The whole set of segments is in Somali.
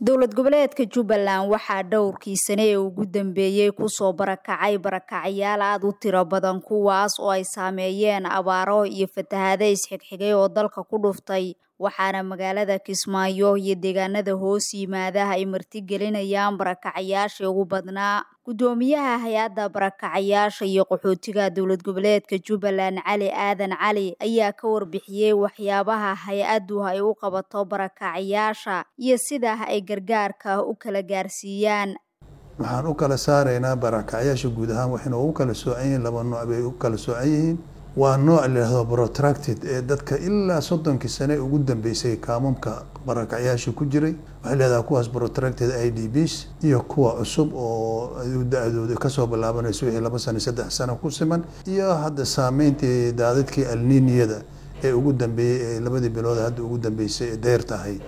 dowlad goboleedka jubbaland waxaa dhowrkii sane ee ugu dambeeyey kusoo barakacay barakacyaal aad u tiro badan kuwaas oo ay saameeyeen abaaro iyo fatahaade isxigxigay oo dalka ku dhuftay waxaana magaalada kismaayo iyo deegaanada hoos yimaada ay martigelinayaan barakacyaashii ugu badnaa guddoomiyaha hay-adda barakacayaasha iyo qaxootiga dowlad goboleedka jubbaland cali aadan cali ayaa ka warbixiyey waxyaabaha hay-addu ay u qabato barakacayaasha iyo sida ay gargaarka u kala gaarsiiyaan waxaan u kala saaraynaa barakacyaasha guud ahaan waxayna ugu kala soocan yihiin laba nooc bay u kala soocan yihiin waa nooc layihahdo protracted ee dadka ilaa soddonkii sane ugu dambeysay kaamamka barakacyaasha ku jiray waxay leedahay kuwaas protracted i d bs iyo kuwa cusub oo da-dooda kasoo bilaabanayso wixii laba sano saddex sano ku siman iyo hadda saameyntii daadadkii alniniyada ee ugu dambeeyey ee labadii bilood hadda ugu dambeysay ee deyrta ahayd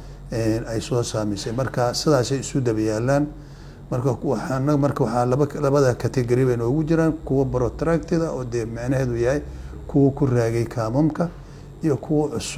ay soo saamaysay marka sidaasay isu daba yaalaan marka waxaana marka waxaa laba labada category bay noogu jiraan kuwa protracteda oo dee macnaheedu yahay kuwa ku raagay kaamamka iyo kuwa cusub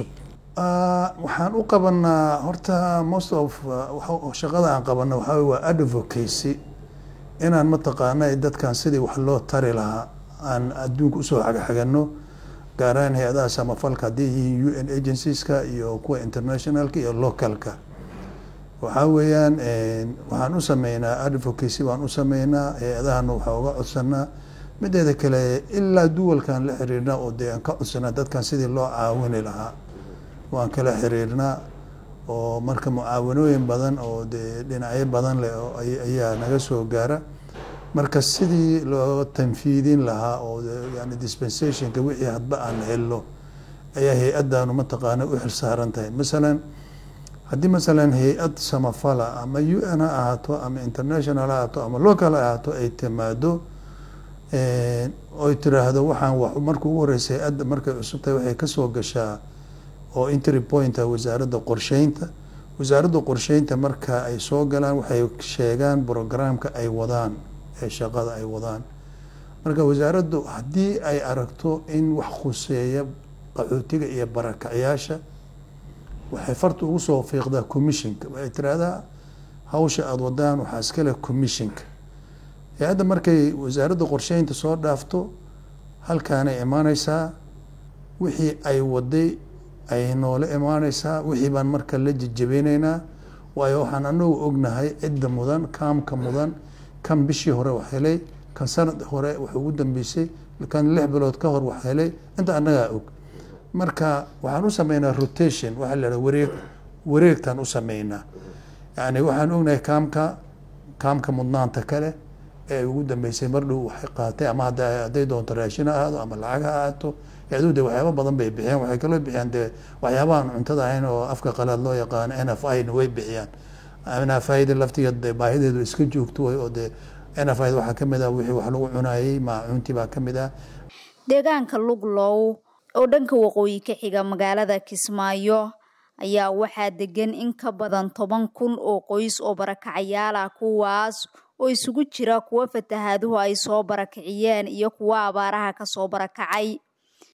waxaan u qabanaa horta most of shaqada aan qabana waxaa wey waa advocacy inaan mataqaana dadkan sidii wax loo tari lahaa aan adduunka usoo xagxagano gaaraan hay-adaha samafalka haddii yihiin u n agencies-ka iyo kuwa internationalka iyo localka waxaa weeyaan waxaan u sameynaa advocacy waan u sameynaa hay-adahana waxaa uga codsanaa mideeda kale ilaa duwalkan la xiriirnaa oo dee aan ka codsanaa dadkan sidii loo caawini lahaa waan kala xiriirnaa oo marka mucaawanooyin badan oo dee dhinacyo badan leh oo ayaa naga soo gaara marka sidii loo tanfiidin lahaa oo yani dispensationka wixii hadba aan helno ayaa hay-addaanu mataqaana u xilsaaran tahay masalan haddii masalan hay-ad samafala ama u n ha ahaato ama international ha ahaato ama local ha ahaato ay timaado oy tiraahdo waxaan marka ugu horeysa hay-adda markay cusub tahay waxay kasoo gashaa oo entry pointa wasaaradda qorsheynta wasaaradda qorsheynta marka ay soo galaan waxay sheegaan programka ay wadaan ee shaqada ay wadaan marka wasaaraddu haddii ay aragto in wax khuseeya qaxootiga iyo barakacyaasha waxay farta ugu soo fiiqdaa commissionka waxay tiraahdaa hawsha aada wadaan waxaa iskale commissionka hay-adda markay wasaaradda qorsheynta soo dhaafto halkaanay imaaneysaa wixii ay waday ay noola imaaneysaa wixii baan marka la jejebeyneynaa waayo waxaan anagu ognahay cidda mudan kaamka mudan kan bishii hore wax helay kan sanad hore wax ugu dambeysay kan lix bilood ka hor wax helay inta annagaa og marka waxaan u sameynaa rotation waxaa la haha wareeg wareegtaan u sameynaa yani waxaan ognahay kaamka kaamka mudnaanta kale ee ugu dambeysay mar dhow waxay qaatay ama hadday doonto raashin ha ahaado ama lacag ha ahaato yadu de waxyaaba badan bay bixiyaan waxay kaloo bixiyaan dee waxyaabahan cuntada ahayn oo afka qalaad loo yaqaano n f i na way bixiyaan n f i da laftigeed de baahideedu iska joogto way oo dee n f i da waxaa kamid ah wixii wax lagu cunayey maacuuntii baa kamid ah deegaanka luglow oo dhanka waqooyi ka xiga magaalada kismaayo ayaa waxaa degan in ka badan toban kun oo qoys oo barakacayaal ah kuwaas oo isugu jira kuwa fatahaaduhu ay soo barakiciyeen iyo kuwa abaaraha kasoo barakacay